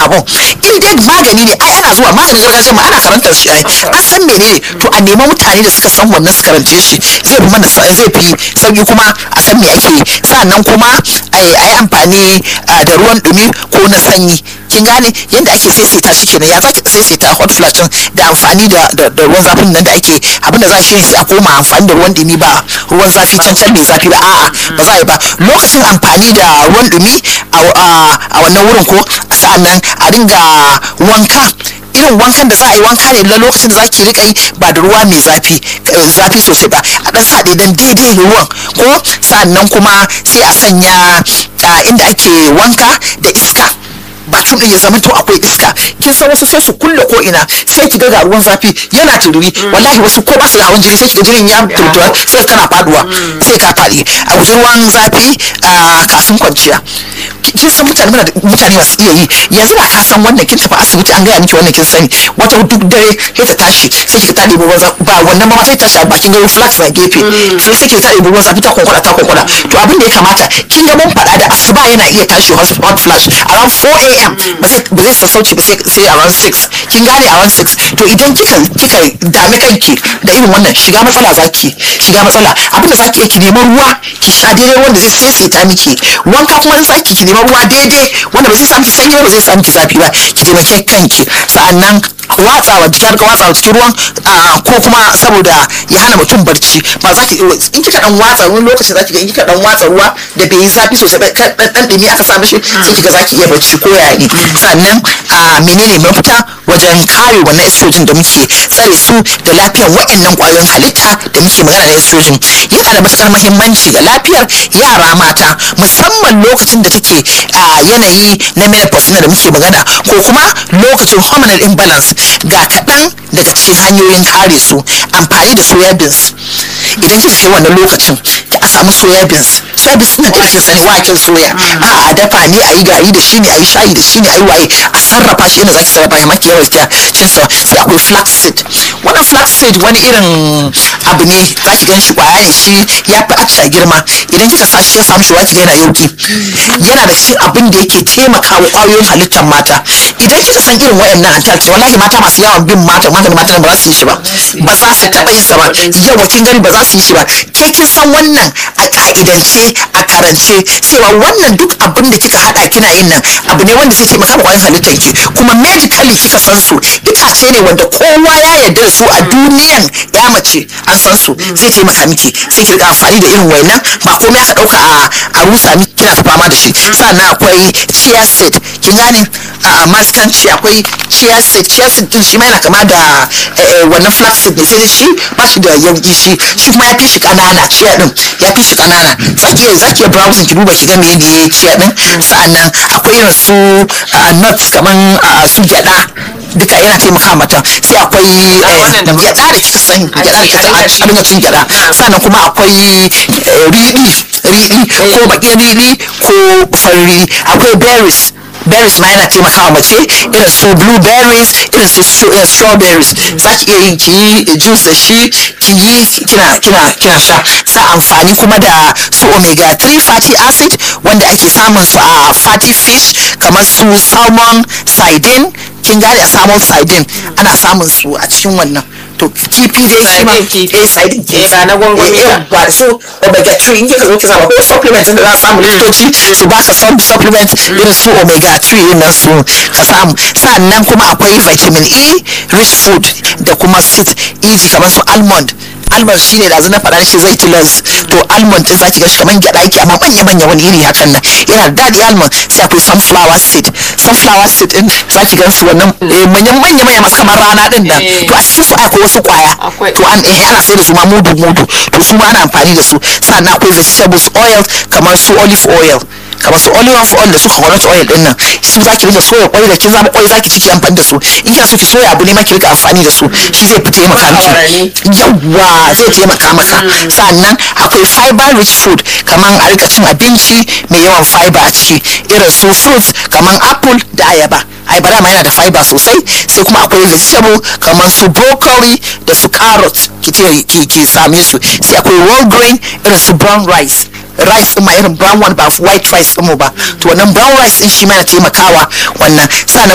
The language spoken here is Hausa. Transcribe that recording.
abun in dai magani ne ai ana zuwa maganin gargajiya ma ana karantar shi ai an san menene to a nema mutane da suka san wannan su karance shi zai fi mana zai fi sauki kuma a san me ake yi sannan kuma a yi amfani da ruwan dumi ko na sanyi kin gane yadda ake saisaita shi kenan ya zaki saisaita hot flash da amfani da ruwan zafin nan da ake abin da za shi sai a koma amfani da ruwan dumi ba ruwan zafi can can mai zafi ba a'a ba za a yi ba lokacin amfani da ruwan dumi a wannan wurin ko sa'annan a dinga wanka irin wankan da za a yi wanka ne na lokacin da za ki rika yi ba da ruwa mai zafi zafi sosai ba a dan sa dan daidai ruwan ko sannan kuma sai a sanya inda ake wanka da iska bakin din ya zama to akwai iska kin san wasu sai su kulle ko ina sai ki ga ruwan zafi yana tururi wallahi wasu ko ba su da hawan jini sai ki ga jinin ya turtuwa sai tana faduwa sai ka fadi a guji ruwan zafi kafin kwanciya kin san mutane muna mutane masu iya yi yanzu da ka san wannan kin tafi asibiti an gaya miki wannan kin sani wata duk dare sai ta tashi sai ki ta ɗebi ruwan zafi ba wannan ma sai ta tashi a bakin gari flax na gefe sai sai ki ta ɗebi ruwan zafi ta kwankwada ta kwankwada to abin da ya kamata kin ga mun faɗa da asuba yana iya tashi hot flash around 4 am ba zai sassauci ba sai around 6 kin gane around 6 to idan kika kika dami kanki da irin wannan shiga matsala zaki shiga matsala abin da zaki ki neman ruwa ki sha daidai wanda zai saisaita miki wanka kuma zaki ki neman ruwa daidai wanda ba zai samu sanyi ba zai samu ki zafi ba ki taimake kanki sa'annan watsawa jiki har ka watsawa cikin ruwan ko kuma saboda ya hana mutum barci ba za ki in kika dan watsa wani lokaci za ki ga in kika dan watsa ruwa da bai yi zafi sosai ba dan dan dumi aka sa mishi sai kiga za ki iya barci ko yaya ne sannan a menene mafita wajen kare wannan estrogen da muke tsare su da lafiyar waɗannan ƙwayoyin halitta da muke magana na estrogen yana da matukar muhimmanci ga lafiyar yara mata musamman lokacin da take a yanayi na menopause da muke magana ko kuma lokacin hormonal imbalance ga kaɗan daga cikin hanyoyin kare su amfani da soya beans idan kika kai wannan lokacin a samu soya beans soya beans na da sani waken soya a a dafa ne a yi gari da shi ne a yi shayi da shi ne a yi waye a sarrafa shi inda zaki sarrafa ya maki yawan cin sa sai akwai flaxseed wannan flaxseed wani irin abu ne zaki gan shi kwaya ne shi ya fi acca girma idan kika sa shi ya samu shi waki yana yauki yana da cikin abin da yake taimakawa kwayoyin halittar mata idan kika san irin wayannan antalci wallahi mata masu yawan bin mata mata mata ba za su yi shi ba ba za su taɓa yin sa ba yawa kin gani ba za su yi shi ba ke kin san wannan a ka'idance a karance cewa wannan duk abin da kika hada kina yin nan abu ne wanda zai taimaka kwayoyin halittar ki kuma medically kika san su itace ne wanda kowa ya yarda da su a duniyan ya mace an san su zai taimaka miki sai ki rika amfani da irin wayannan ba komai aka dauka a a rusa miki kina ta fama da shi sannan akwai chia seed kin gane a mastanci akwai chia seed chia seed din shi ma yana kama da wannan flax seed ne sai dai shi ba shi da yauki shi shi kuma ya fi shi kanana chia din ya fi shi kanana zaki iya zaki iya browsing ki duba ki ga me ne chia din sa'annan akwai irin su nuts kaman su gyada duka yana taimaka mata sai akwai gyada da kika sani gyada da kika a dinga cin gyada sannan kuma akwai riɗi riɗi ko bakin riɗi ko farin riɗi akwai berries berries ma yana taimakawa mace irin su blueberries irin su strawberries za ki iya yin ki yi juice da shi ki yi kina kina kina sha sa amfani kuma da su omega 3 fatty acid wanda ake samun su a fatty fish kamar su salmon sardine kin gane a salmon sardine ana samun su a cikin wannan to kifi dai shi ma eh sardine ke ba na gwangwani ba so omega 3 in kika zo ki samu ko supplement da za a samu likitoci su baka supplement irin su omega 3 din nan su ka samu sannan kuma akwai vitamin E rich food da kuma seeds easy kamar su almond almond shine da na faɗa shi zai tilas to almond din zaki ga shi kamar gyaɗa yake amma manya manya wani iri hakan nan yana da daɗi almond sai akwai sunflower seed sunflower seed din zaki gan su wannan manyan manya manya masu kamar rana din nan to a cikin su akwai wasu kwaya to an eh ana sai da su ma mudu mudu to su ma ana amfani da su sannan akwai vegetables oil kamar su olive oil kamar su olive oil da su coconut oil din nan su za ki rika soya kwai da kin zama kwai za ki ciki amfani da su in kina so ki soya abu ne ma ki rika amfani da su shi zai fi taimaka miki yawwa zai taimaka maka sannan akwai fiber rich food kamar a rika cin abinci mai yawan fiber a ciki irin su fruits kamar apple da ayaba ayaba dama yana da fiber sosai sai kuma akwai vegetable kamar su broccoli da su carrot ki ki same su sai akwai whole grain irin su brown rice rice ma irin brown one ba white rice mu ba to wannan brown rice din shi ma yana taimakawa wannan sannan